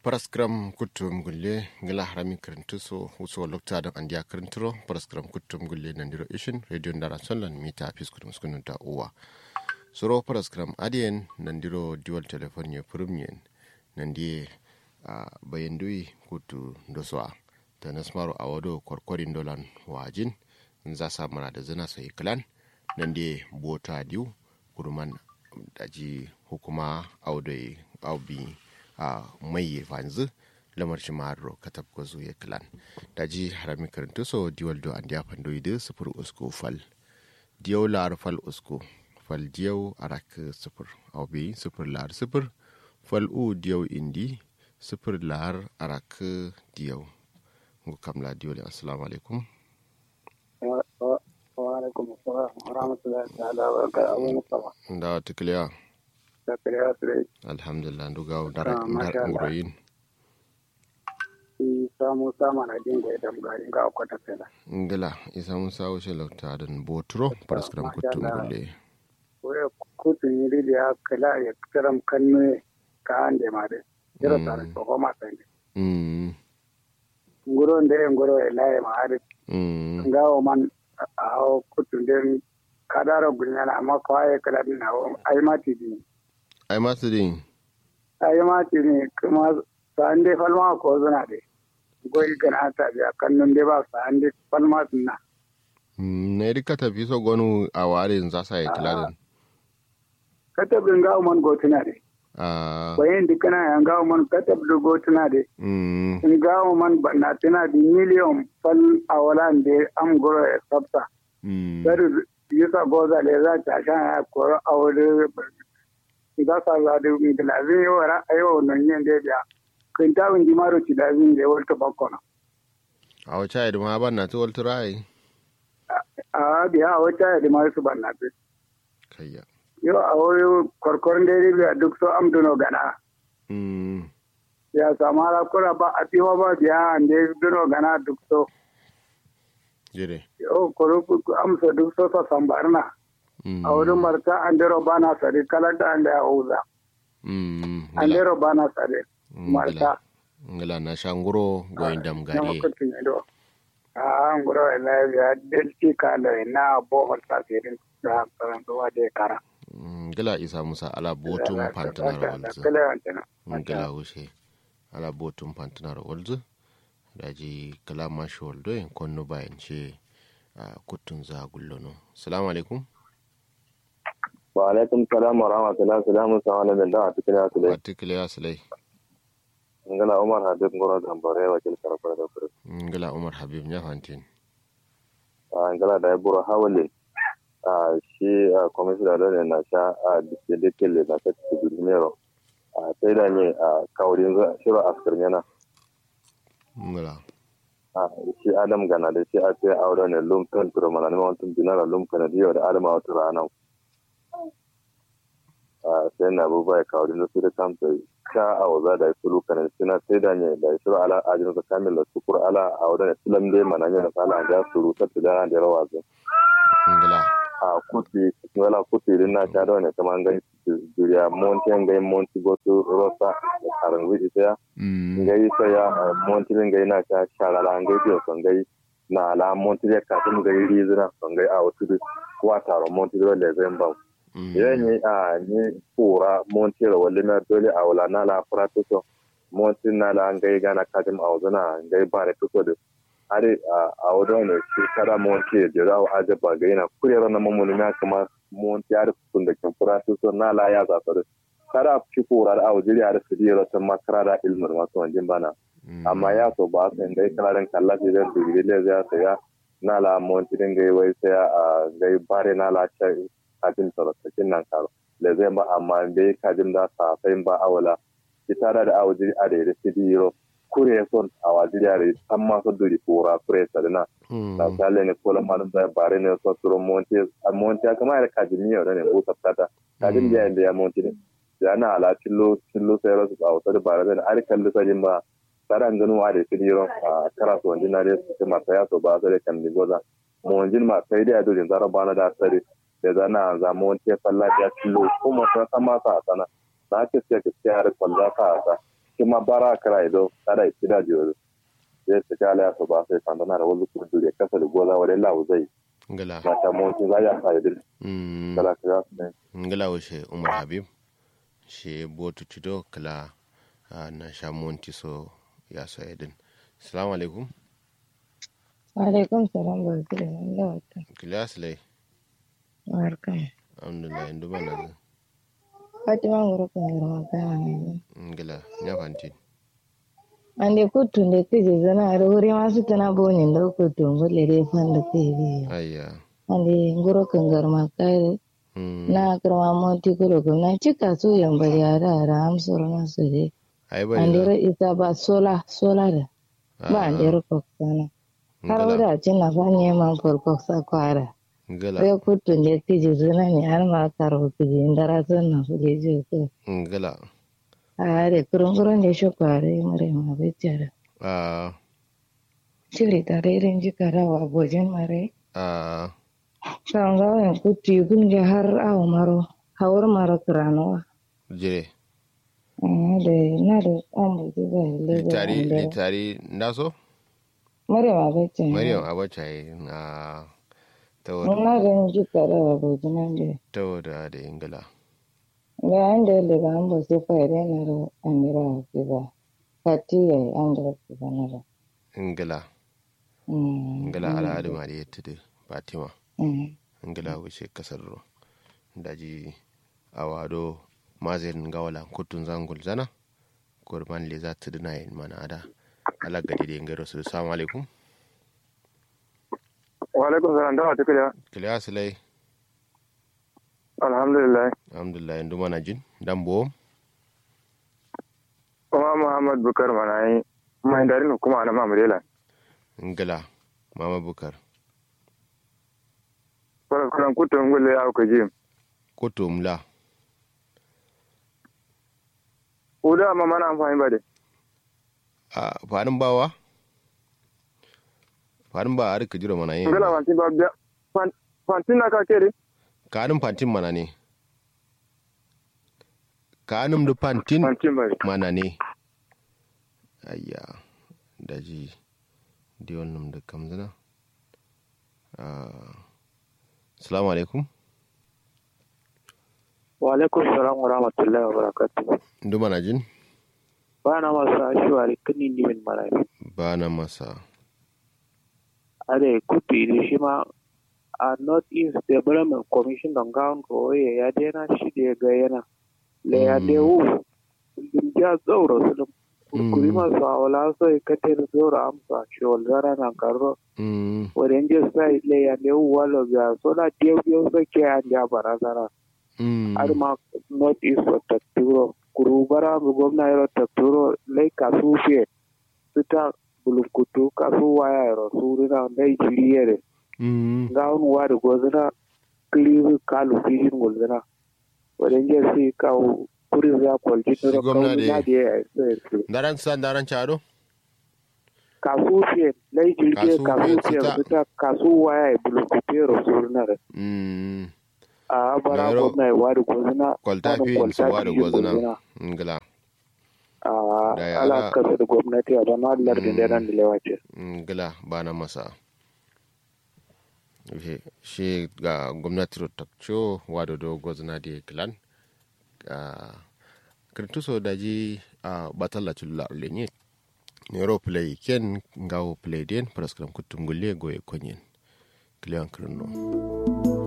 paraskram kuttum gulle ngila harami kirintuso wuso lokta don andiya kirinturo paraskram kuttum gulle nandiro ishin radio ndara sonlan mita piskutum skununta uwa soro paraskram adiyen nandiro dual telephone ye purumyen nandiye a bayandui kutu ndoswa ta nasmaro a wado kwarkwarin dolan wajin za sa mana da zina sai klan nandiye bota diu kuruman daji hukuma audai aubi a mai fanzu lamar shi maro katab ko zuye klan daji harami karanta so diwal do an diafan do ide sufur usko fal diyaw lar fal usko fal diyaw arak sufur aubi sufur lar sufur fal u diyaw indi sufur lar arak diyaw ngu kamla diwal assalamu alaikum wa alaikum assalam wa rahmatullahi ta'ala wa barakatuhu mustafa da tikliya da kariya sire alhamdulillah nduga dara Ah, masha Allah. nguroyin shi samu sama na jin da idan garin ga kwata fela ngila isa musa wuce lauta da boturo paraskram masha kutum Allah. gulle waya kutun yiri da ya kala ya kiram kanne ka ande ma de jira Mm. tare ko ma sai mm ngoro ndere ngoro e laye ma ari mm ngawo man a kutun den kadaro gunyana amma ko ay kala din na ay mati din ai masu din ay mati ne kuma sande falma ko zuna de goyi gana ta biya kannun de ba sande falma sunna na yi ka tafi so gonu a warin za sa yi kiladin katab din ngawo man gotuna de a bayan dikana ya ngawo man katab do gotuna de mm in gawo man na tana di miliyon fal a walan de am goro e sabta mm dari yusa goza le za ta sha ya koro a wuri ga sa za da mi da lazin yo ra ayo non yen de biya kin ta win dimaro ci da zin de wolto bakkono a wace yi ma ban na tuwal turai a biya a wata da ma su banna be kayya yo a wuri korkor de biya duk so am duno gana mm ya samara kura ba a tiwa ba biya ande duno gana duk so jire yo koro amsa duk so sa sambarna mm a wurin marta an dero bana sare kalata an da ya uza mm an ngila dero bana sare ngila marta ngila na shanguro goyin dam na gare makwacin ido a an gura wa lafiya delti kala na bohol tasirin da karan zuwa da kara Mm, ngila isa musa ala botun pantanar walzu kala wancan ngila wuce ala botun pantanar walzu daji kala mashi waldo yin konno bayan ce a kutun za gullono salamu alaikum wa alaikum salam wa rahmatullahi salamu sa wani da a cikin yasu dai article ya silai ngana umar habib ngoro gambare wa kil karfar da kuri ngila umar habib ya fantin a ngala da buru hawale a shi commissioner da ne na sha a dike kele na ta cikin gudunero a sai da ne a kaurin shiro askar yana ngila a shi adam gana da shi a sai aure ne lum kan turo mana ne wantum dinara lum kana diyo da adam a wata rana a sai na abubuwa ya kaurin da su da kamta ka a waza da sulu kana sina sai da ne da shiro ala ajin ka kamil da sukur ala a wadda ne sulam dai mana ne na sala da suru ta da da rawa zai ngila a kuti wala kuti din na ta da ne kamar ngai duriya monti ngai monti gotu rosa da karan wiji sai mm ngai sai ya monti ngai na ta sharala ngai biyo son ngai na ala monti ya ka tun ngai rizina son ngai a wasu wa taro monti da le zai ba mm yani a ni pura monti da wale na dole a wala na la prato so monti na la ngai gana kadim a wazana ngai ba ne fito da ari a wadon ne shi kada monti da za a aje ba ga yana kurera na mamuni na kuma monti ari kun da kin prato so na la ya za ta kada fi pura da a wajiri a da su dira ta makara da ilmin masu wanjin bana mm. amma ya so ba sai dai kalarin kallafi zan dubi le ya saya na la monti din gai wai sai a gai bare na la cha kajin tsarakin nan karo le zai ba amma bai kajin da sa sai ba awala ita da da awajiri a da ya sidi yiro kure son a wajiri a da san ma so duri kura kure sa na Mm. da sale ne kola malum da bare ne so suro monti a monti kama da kajin miyo ne ko sabtata kajin da ya monti ne ya na ala tillo tillo sai rasu a wata da bare ne ar kallu sajin ba saran ganu wa da fidiro a kara so wanda na da su ma ya so ba sai kan ni goza mo wanjin ma sai da dole zara bana da sare da zana za mo wonte falla ya tillo kuma ta sama sa sana na ke sai ke sai har kwalla ka sa kuma bara kara ido kada itida jiyo zai su kala ya su ba sai fandana da wani kudu da kasa da goza wadai lawo zai ngala na ta monti za ya sa idil mm kala ka su ne ngala wo she umar habib she botu tido kala ah, na sha monti so ya so edin assalamu alaikum Alaikum salam barka da Allah wata. kila slay Barka. alhamdulillah indu bana Fatima ngoro kan ngoro magana ne. ngala nya fanti Ande kutu ne kije zana da wuri masu tana bonin da kutu ngole re fan da kije. ayya Ande ngoro kan garma kai mm na karma monti kuro ko na cika su yan bari ara ara am soro na su de. ai bari Ande da re isa ba sola sola da. Ba ande ro ko sana. Har ngala wada cin na fanye man for ko sa kwara. ngala Re kutu ne kije zana ne har ma karo kije ndara san na su de je ko. ngala Are kurunguran da shi kware mare ma bejara. ah Shiri tare irin jikara wa bojin mare. ah Shanga yan kuti gunja har awo maro. Hawar maro kiranowa. jire Da na da an buji ga lebe litari an dare. litari ndaso Mare ma bejara. maryam abacha na tawodo Na da yin jikara wa bojin an da. tawoda da ingila Da an da daga an bo sai fa ire na da an dira ki ba. Fati ya yi an dira ki ba na da. ingila Mm, ingila al'adu ma da yatti fatima mm. ingila wuce kasar daji awado mazin gawala kutun zangul zana kurban le za ta dina yin mana ada ala gadi da ingaro su assalamu alaikum wa alaikum salam da wata kiliya kiliya silai alhamdulillah alhamdulillah yanzu mana jin dan bo kuma muhammad bukar mana yi mai darin hukuma na mamurela ingila mama bukar kwaran kutun gulle ya ku ji kutum la uda ma mana amfani ba de a farin bawa farin ba a rika jira mana yin ngala wanti ba biya Fan- fantin na ka kere kanin fantin mana ne kanin da fantin fantin ba mana ne ayya daji di wannan da kamzina assalamu alaikum wa alaikum salam wa rahmatullahi wa barakatuh ndu mana jin ba na masu ashiwari kini ni min marafi ba na masa are kutu iri shi ma a north east development commission don gawon kawai ya dena shi da ya ga yana le ya Mm. de wu dum ja tsoro su dum kurkuri Mm. masu awala so ya kater zoro amsa shi zara na karo Mm, wadda je sai le ya de wu walo biya so da diyo diyo so ke an ja barazana mm, har ma north east wa tatturo kuru bara mu gwamna yaro tatturo lai kasu fiye sita bulukutu kasu waya yaro surina lai jiri yere mm, ga wani wari gozina kiliru kalu fishin gozina wadan je si kawo kuri za kwalji Si nuna gwamna kawo da- na da ya yi daran sa daran chado kasu fiye lai jiri Kasu kasu fiye, fiye sita. sita kasu waya ya bulukutu yaro surina da mm, a bara Yaro- gwamna ya wari gozina kwalta wani fi su wa da fishin gwazina ngila a Da ya ala ala- kasa da gwamnati a bana lardin da nan da lewace. ngila ba na masa She- shi ga gwamnati rotakcho wado do gwazina da klan kirtuso daji a batalla chulla lenye nero play ken ngawo play den praskram kutum gulle goye konyen kliyan kirno